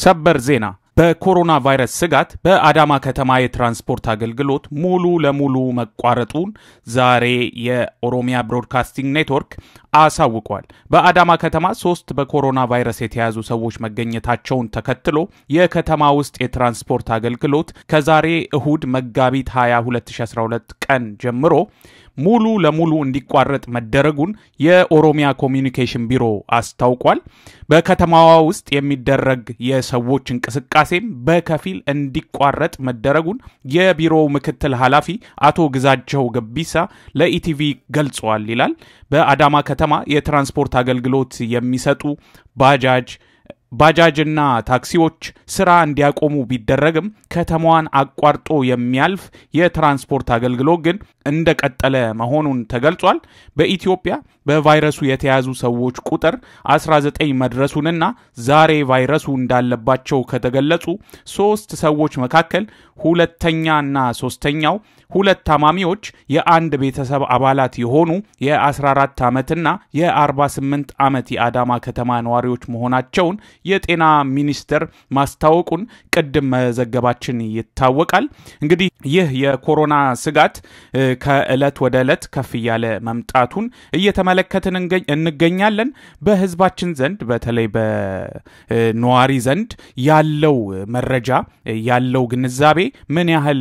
ሰበር ዜና በኮሮና ቫይረስ ስጋት በአዳማ ከተማ የትራንስፖርት አገልግሎት ሙሉ ለሙሉ መቋረጡን ዛሬ የኦሮሚያ ብሮድካስቲንግ ኔትወርክ አሳውቋል። በአዳማ ከተማ ሶስት በኮሮና ቫይረስ የተያዙ ሰዎች መገኘታቸውን ተከትሎ የከተማ ውስጥ የትራንስፖርት አገልግሎት ከዛሬ እሁድ መጋቢት 20 2012 ቀን ጀምሮ ሙሉ ለሙሉ እንዲቋረጥ መደረጉን የኦሮሚያ ኮሚኒኬሽን ቢሮ አስታውቋል። በከተማዋ ውስጥ የሚደረግ የሰዎች እንቅስቃሴም በከፊል እንዲቋረጥ መደረጉን የቢሮው ምክትል ኃላፊ አቶ ግዛቸው ገቢሳ ለኢቲቪ ገልጸዋል ይላል። በአዳማ ከተማ የትራንስፖርት አገልግሎት የሚሰጡ ባጃጅ ባጃጅና ታክሲዎች ስራ እንዲያቆሙ ቢደረግም ከተማዋን አቋርጦ የሚያልፍ የትራንስፖርት አገልግሎት ግን እንደቀጠለ መሆኑን ተገልጿል። በኢትዮጵያ በቫይረሱ የተያዙ ሰዎች ቁጥር 19 መድረሱንና ዛሬ ቫይረሱ እንዳለባቸው ከተገለጹ ሶስት ሰዎች መካከል ሁለተኛና ሶስተኛው ሁለት ታማሚዎች የአንድ ቤተሰብ አባላት የሆኑ የ14 ዓመትና የ48 ዓመት የአዳማ ከተማ ነዋሪዎች መሆናቸውን የጤና ሚኒስቴር ማስታወቁን ቅድም መዘገባችን ይታወቃል። እንግዲህ ይህ የኮሮና ስጋት ከእለት ወደ ዕለት ከፍ እያለ መምጣቱን እየተመለከትን እንገኛለን። በህዝባችን ዘንድ በተለይ በነዋሪ ዘንድ ያለው መረጃ ያለው ግንዛቤ ምን ያህል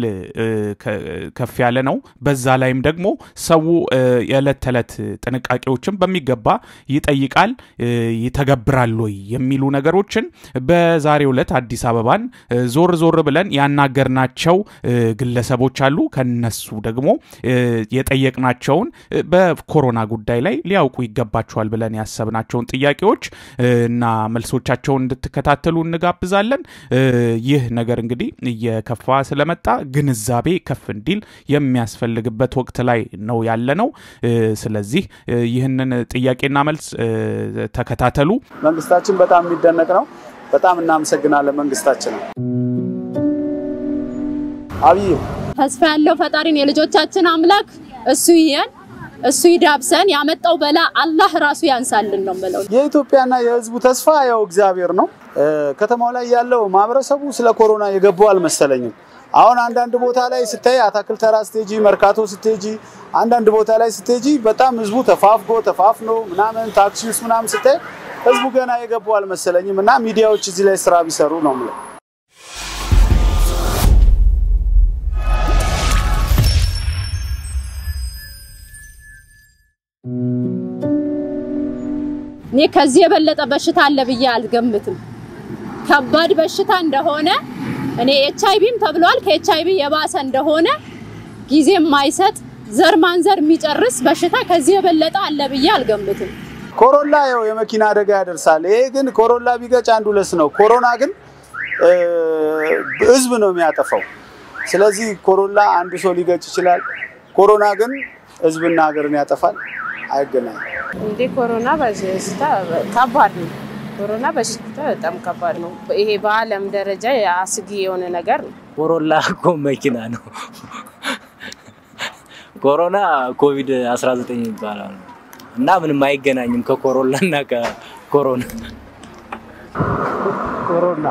ከፍ ያለ ነው። በዛ ላይም ደግሞ ሰው የዕለት ተዕለት ጥንቃቄዎችን በሚገባ ይጠይቃል፣ ይተገብራል ወይ የሚሉ ነገሮችን በዛሬው ዕለት አዲስ አበባን ዞር ዞር ብለን ያናገርናቸው ግለሰቦች አሉ። ከነሱ ደግሞ የጠየቅናቸውን በኮሮና ጉዳይ ላይ ሊያውቁ ይገባቸዋል ብለን ያሰብናቸውን ጥያቄዎች እና መልሶቻቸውን እንድትከታተሉ እንጋብዛለን። ይህ ነገር እንግዲህ እየከፋ ስለመጣ ግንዛቤ ከፍ እንዲል የሚያስፈልግበት ወቅት ላይ ነው ያለ ነው። ስለዚህ ይህንን ጥያቄና መልስ ተከታተሉ። መንግስታችን በጣም የሚደነቅ ነው። በጣም እናመሰግናለን መንግስታችን። አብይ ተስፋ ያለው ፈጣሪን የልጆቻችን አምላክ እሱ ይየን እሱ ይዳብሰን። ያመጣው በላ አላህ ራሱ ያንሳልን ነው የምለው። የኢትዮጵያና የህዝቡ ተስፋ ያው እግዚአብሔር ነው። ከተማው ላይ ያለው ማህበረሰቡ ስለ ኮሮና የገባው አልመሰለኝም። አሁን አንዳንድ ቦታ ላይ ስታይ አታክል ተራ ስቴጂ፣ መርካቶ ስቴጂ፣ አንዳንድ ቦታ ላይ ስቴጂ በጣም ህዝቡ ተፋፍጎ ተፋፍኖ ምናምን ታክሲ ውስጥ ምናምን ስታይ ህዝቡ ገና የገባው አልመሰለኝም እና ሚዲያዎች እዚህ ላይ ስራ ቢሰሩ ነው የምለው። እኔ ከዚህ የበለጠ በሽታ አለ ብዬ አልገምትም። ከባድ በሽታ እንደሆነ እኔ ኤች አይቪም ተብሏል። ከኤች አይቪ የባሰ እንደሆነ ጊዜ የማይሰጥ ዘር ማንዘር የሚጨርስ በሽታ ከዚህ የበለጠ አለ ብዬ አልገምትም። ኮሮላ ያው የመኪና አደጋ ያደርሳል። ይሄ ግን ኮሮላ ቢገጭ አንድ ሁለት ነው። ኮሮና ግን ህዝብ ነው የሚያጠፋው። ስለዚህ ኮሮላ አንዱ ሰው ሊገጭ ይችላል። ኮሮና ግን ህዝብና ሀገርን ያጠፋል። አይገናኝም። እንዴ ኮሮና በሽታ ከባድ ነው። ኮሮና በሽታ በጣም ከባድ ነው። ይሄ በዓለም ደረጃ አስጊ የሆነ ነገር ነው። ኮሮላ እኮ መኪና ነው። ኮሮና ኮቪድ 19 ይባላል እና ምንም አይገናኝም ከኮሮላ እና ከኮሮና። ኮሮና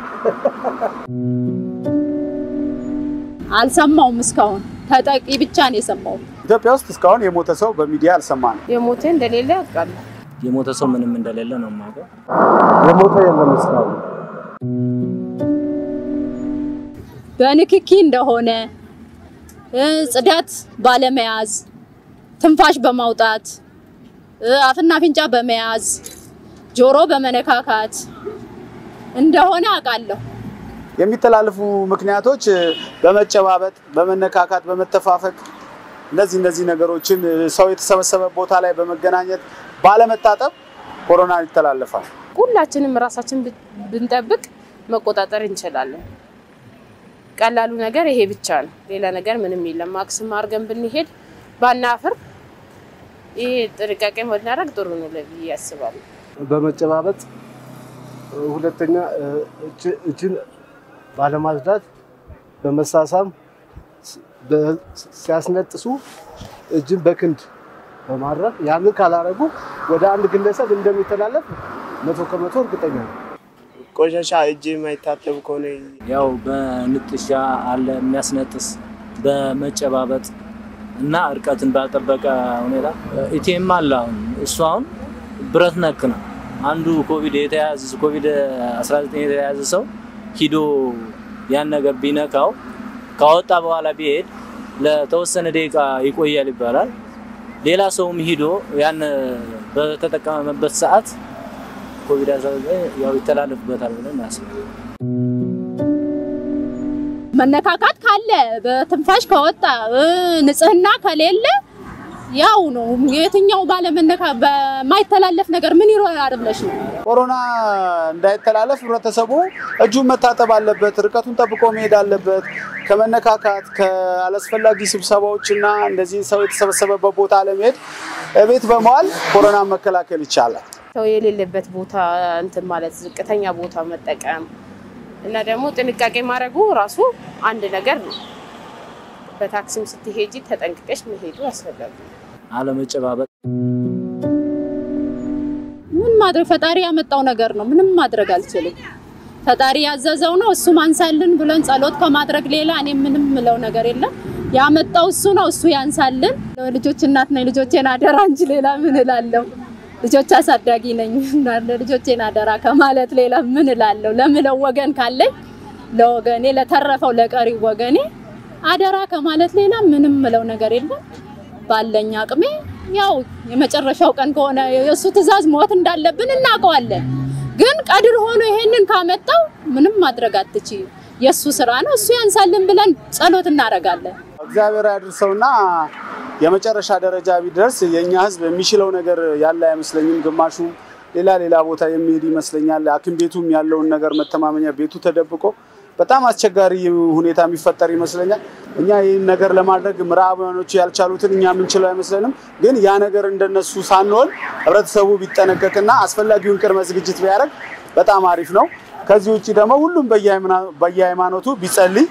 አልሰማውም እስካሁን ተጠቂ ብቻ ነው የሰማው። ኢትዮጵያ ውስጥ እስካሁን የሞተ ሰው በሚዲያ አልሰማንም። የሞተ እንደሌለ ያውቃሉ። የሞተ ሰው ምንም እንደሌለ ነው የማውቀው። የሞተ የለም እስካሁን። በንክኪ እንደሆነ ጽዳት ባለመያዝ፣ ትንፋሽ በማውጣት፣ አፍና አፍንጫ በመያዝ፣ ጆሮ በመነካካት እንደሆነ አውቃለሁ። የሚተላለፉ ምክንያቶች በመጨባበጥ፣ በመነካካት፣ በመተፋፈቅ እነዚህ እነዚህ ነገሮችን ሰው የተሰበሰበ ቦታ ላይ በመገናኘት ባለመታጠብ ኮሮና ይተላለፋል። ሁላችንም ራሳችን ብንጠብቅ መቆጣጠር እንችላለን። ቀላሉ ነገር ይሄ ብቻ ነው። ሌላ ነገር ምንም የለም። ማክስም አድርገን ብንሄድ ባናፍር፣ ይሄ ጥንቃቄ ብናደርግ ጥሩ ነው ብዬ አስባለሁ። በመጨባበጥ ሁለተኛ እጅን ባለማጽዳት፣ በመሳሳም ሲያስነጥሱ እጅን በክንድ በማድረግ ያንን ካላረጉ ወደ አንድ ግለሰብ እንደሚተላለፍ መቶ ከመቶ እርግጠኛ ነው። ቆሻሻ እጅ የማይታጠብ ከሆነ ያው በንጥሻ አለ የሚያስነጥስ በመጨባበጥ እና እርቀትን ባልጠበቀ ሁኔታ ኢቲኤም አለ። አሁን እሱ አሁን ብረት ነክ ነው። አንዱ ኮቪድ የተያዘ ኮቪድ 19 የተያዘ ሰው ሂዶ ያን ነገር ቢነካው ካወጣ በኋላ ቢሄድ ለተወሰነ ደቂቃ ይቆያል ይባላል። ሌላ ሰውም ሂዶ ያን በተጠቀመበት ሰዓት ኮቪድ 19 ያው ይተላለፍበታል ብለን እናስባለን። መነካካት ካለ በትንፋሽ ከወጣ እ፣ ንጽህና ከሌለ ያው ነው። የትኛው ባለመነካ በማይተላለፍ ነገር ምን ይሮራል ብለሽ ነው? ኮሮና እንዳይተላለፍ ህብረተሰቡ እጁን መታጠብ አለበት፣ ርቀቱን ጠብቆ መሄድ አለበት። ከመነካካት ከአላስፈላጊ ስብሰባዎች እና እንደዚህ ሰው የተሰበሰበበት ቦታ ለመሄድ ቤት በመዋል ኮሮናን መከላከል ይቻላል። ሰው የሌለበት ቦታ እንትን ማለት ዝቅተኛ ቦታ መጠቀም እና ደግሞ ጥንቃቄ ማድረጉ ራሱ አንድ ነገር ነው። በታክሲም ስትሄጂ ተጠንቅቀሽ መሄዱ አስፈላጊ ነው። አለመጨባበጥ ምን ማድረግ ፈጣሪ ያመጣው ነገር ነው። ምንም ማድረግ አልችልም። ፈጣሪ ያዘዘው ነው። እሱ ማንሳልን ብለን ጸሎት ከማድረግ ሌላ እኔ ምንም ምለው ነገር የለም። ያመጣው እሱ ነው። እሱ ያንሳልን። ልጆች እናት ነኝ። ልጆቼን አደራ እንጂ ሌላ ምን እላለሁ? ልጆች አሳዳጊ ነኝ። ልጆቼን አደራ ከማለት ሌላ ምን እላለሁ? ለምለው ወገን ካለኝ ለወገኔ ለተረፈው ለቀሪው ወገኔ አደራ ከማለት ሌላ ምንም ምለው ነገር የለም። ባለኝ አቅሜ ያው የመጨረሻው ቀን ከሆነ የእሱ ትዕዛዝ ሞት እንዳለብን እናውቀዋለን። ግን ቀድር ሆኖ ይሄንን ካመጣው ምንም ማድረግ አትችይም። የእሱ ስራ ነው። እሱ ያንሳልን ብለን ጸሎት እናደርጋለን። እግዚአብሔር ያድርሰውና የመጨረሻ ደረጃ ቢደርስ የእኛ ሕዝብ የሚችለው ነገር ያለ አይመስለኝም። ግማሹ ሌላ ሌላ ቦታ የሚሄድ ይመስለኛል። ሐኪም ቤቱም ያለውን ነገር መተማመኛ ቤቱ ተደብቆ በጣም አስቸጋሪ ሁኔታ የሚፈጠር ይመስለኛል። እኛ ይህን ነገር ለማድረግ ምዕራባውያኖቹ ያልቻሉትን እኛ የምንችለው አይመስለንም። ግን ያ ነገር እንደነሱ ሳንሆን ህብረተሰቡ ቢጠነቀቅና አስፈላጊውን ቅድመ ዝግጅት ቢያደርግ በጣም አሪፍ ነው። ከዚህ ውጭ ደግሞ ሁሉም በየሃይማኖቱ ቢጸልይ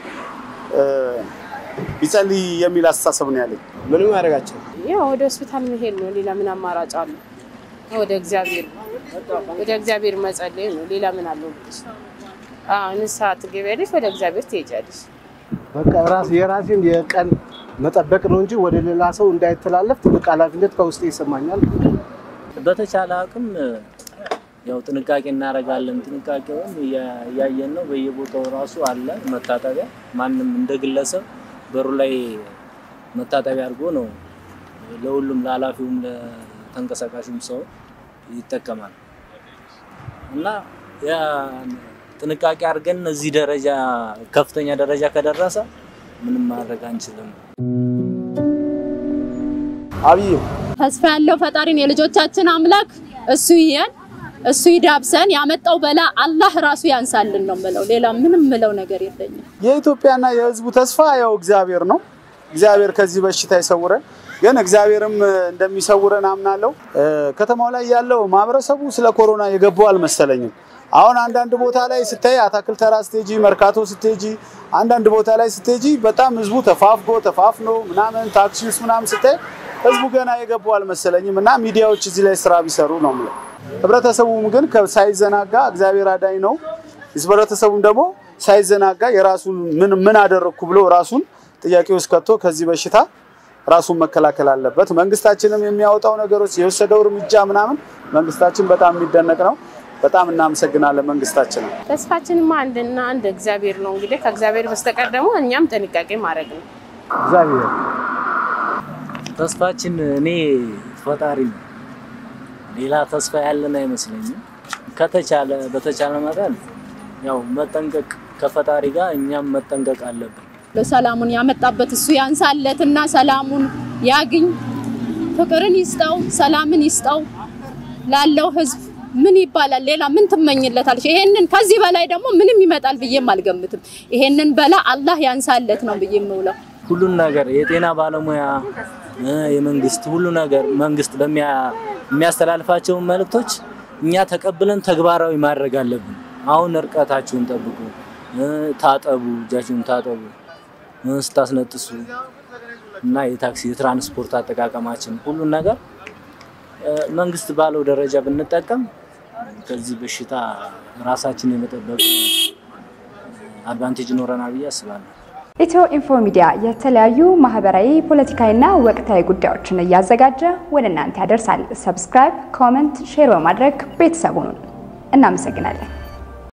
ቢጸልይ የሚል አስተሳሰብ ነው ያለኝ። ምንም ያደርጋቸው ያው ወደ ሆስፒታል መሄድ ነው። ሌላ ምን አማራጭ አለ? ወደ እግዚአብሔር ወደ እግዚአብሔር መጸለይ ነው። ሌላ ምን አለው? አዎ ንስሐ ትገቢያለሽ፣ ወደ እግዚአብሔር ትሄጃለሽ። በቃ ራስ የራሴን የቀን መጠበቅ ነው እንጂ ወደ ሌላ ሰው እንዳይተላለፍ ትልቅ ኃላፊነት ከውስጤ ይሰማኛል። በተቻለ አቅም ያው ጥንቃቄ እናደርጋለን። ጥንቃቄውን እያ- እያየን ነው። በየቦታው ራሱ አለ መታጠቢያ። ማንም እንደ ግለሰብ በሩ ላይ መታጠቢያ አድርጎ ነው ለሁሉም ለኃላፊውም ለተንቀሳቃሹም ሰው ይጠቀማል እና ያ ጥንቃቄ አድርገን እዚህ ደረጃ ከፍተኛ ደረጃ ከደረሰ ምንም ማድረግ አንችልም። አብይ ተስፋ ያለው ፈጣሪን የልጆቻችን አምላክ እሱ ይየን፣ እሱ ይዳብሰን። ያመጣው በላ አላህ ራሱ ያንሳልን ነው ምለው። ሌላ ምንም ምለው ነገር የለኝም። የኢትዮጵያና የሕዝቡ ተስፋ ያው እግዚአብሔር ነው። እግዚአብሔር ከዚህ በሽታ ይሰውረን። ግን እግዚአብሔርም እንደሚሰውረን አምናለሁ። ከተማው ላይ ያለው ማህበረሰቡ ስለ ኮሮና የገባው አልመሰለኝም። አሁን አንዳንድ ቦታ ላይ ስታይ አታክልት ተራ ስትሄጂ፣ መርካቶ ስትሄጂ፣ አንዳንድ ቦታ ላይ ስትሄጂ በጣም ህዝቡ ተፋፍጎ ተፋፍኖ ምናምን ታክሲ ውስጥ ምናምን ስታይ ህዝቡ ገና የገባው አልመሰለኝም እና ሚዲያዎች እዚህ ላይ ስራ ቢሰሩ ነው የምለው። ህብረተሰቡም ግን ከ- ሳይዘናጋ እግዚአብሔር አዳኝ ነው። ህብረተሰቡም ደግሞ ሳይዘናጋ የራሱን ምን ምን አደረግኩ ብሎ ራሱን ጥያቄ ውስጥ ከቶ ከዚህ በሽታ ራሱን መከላከል አለበት። መንግስታችንም የሚያወጣው ነገሮች የወሰደው እርምጃ ምናምን መንግስታችን በጣም የሚደነቅ ነው። በጣም እናመሰግናለን መንግስታችንን። ተስፋችንማ አንድና አንድ እግዚአብሔር ነው። እንግዲህ ከእግዚአብሔር በስተቀር ደግሞ እኛም ጥንቃቄ ማድረግ ነው። እግዚአብሔር ተስፋችን እኔ ፈጣሪ ነው። ሌላ ተስፋ ያለን አይመስለኝም። ከተቻለ በተቻለ መጠን ያው መጠንቀቅ ከፈጣሪ ጋር እኛም መጠንቀቅ አለብን። ለሰላሙን ያመጣበት እሱ ያንሳለትና ሰላሙን ያግኝ፣ ፍቅርን ይስጠው፣ ሰላምን ይስጠው ላለው ህዝብ ምን ይባላል? ሌላ ምን ትመኝለታለች? ይሄንን ከዚህ በላይ ደግሞ ምንም ይመጣል ብዬም አልገምትም። ይሄንን በላ አላህ ያንሳለት ነው ብዬ የምውለው። ሁሉን ነገር የጤና ባለሙያ እ፣ የመንግስት ሁሉ ነገር መንግስት በሚያ- የሚያስተላልፋቸውን መልእክቶች እኛ ተቀብለን ተግባራዊ ማድረግ አለብን። አሁን እርቀታችሁን ጠብቁ፣ እ፣ ታጠቡ፣ እጃችሁን ታጠቡ እ፣ ስታስነጥሱ እና የታክሲ የትራንስፖርት አጠቃቀማችን ሁሉን ነገር እ፣ መንግስት ባለው ደረጃ ብንጠቀም ከዚህ በሽታ ራሳችን የመጠበቅ አድቫንቴጅ ይኖረናል ብዬ አስባለሁ። ኢትዮ ኢንፎ ሚዲያ የተለያዩ ማህበራዊ፣ ፖለቲካዊና ወቅታዊ ጉዳዮችን እያዘጋጀ ወደ እናንተ ያደርሳል። ሰብስክራይብ፣ ኮመንት፣ ሼር በማድረግ ቤተሰቡን እናመሰግናለን።